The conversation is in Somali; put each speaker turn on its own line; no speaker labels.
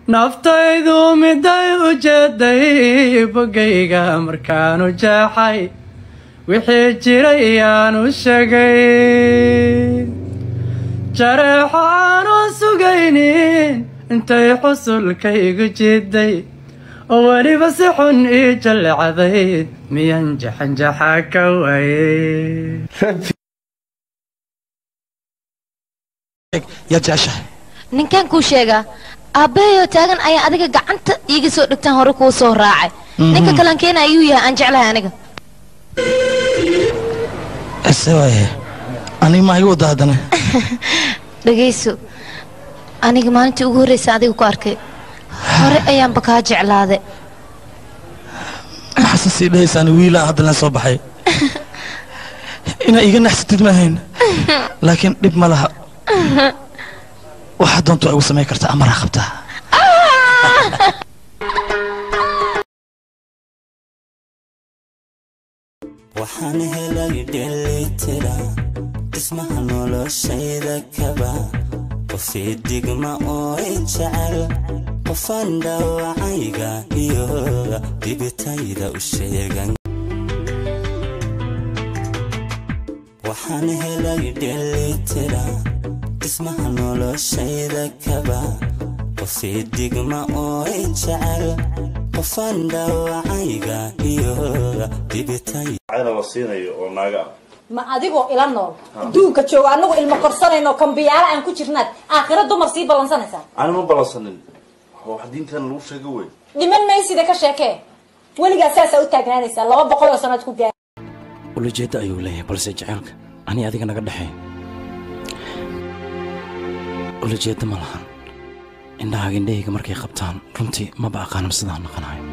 naftaydu miday u jeeday bogayga markaanu jaaxay wixii jiray yaanu sheegay jareexo aanu sugaynin intay xusulkaygu jiday oo weliba si xun ii jallecday miyan jaxanjaxa ka waayey
yaa jeceshahay
ninkaan kuu sheegaa aabbahayo taagan ayaa adiga gacanta iiga soo dhigtaan hore kuu soo raacay ninka kalan keena ayuu yahay aan jeclahay aniga
ese waaye aniga maa igu wada haddana
dhagayso aniga maalintii ugu horraysa adiga ku arkay hore ayaanba kaa jeclaaday
maxaase sii dhahaysaan wiilaan haddana soo baxay inaa iiga naxsatid maahayn laakiin dhib ma laha waxaa doonta waa igu samayn kartaa amaraa qabtaa
waxaan helay dhelitira dhismaha noloshayda kaba qofii digma oo i jecel qofaan dhaawacayga iyo dibitayda u sheegan waxaan helay dhelitira dhismaha noloshayda kaba qofii digma oo i jecel qofaan dhaawacayga iyo dibitayda
cayna la siinayo oo naaga ah
ma adigoo ila nool adduunka jooga anagu ilmo korsanayno kambiyaala aan ku jirnaad aakhira dumar sii ballansanaysaa
ana ma ballansanin waa wax diintan lagu sheega wey
dhiman maysida ka sheekee weligaa saasaa u taagnaanaysaa laba boqol oo sanaad ku gaar
ulajeedda ayuu leeyahay balse jaceylka ani adiga naga dhexeey ulajeedda ma lahan indhahaaga indhahayga markay qabtaan runtii maba aqaanam sidaan naqanayo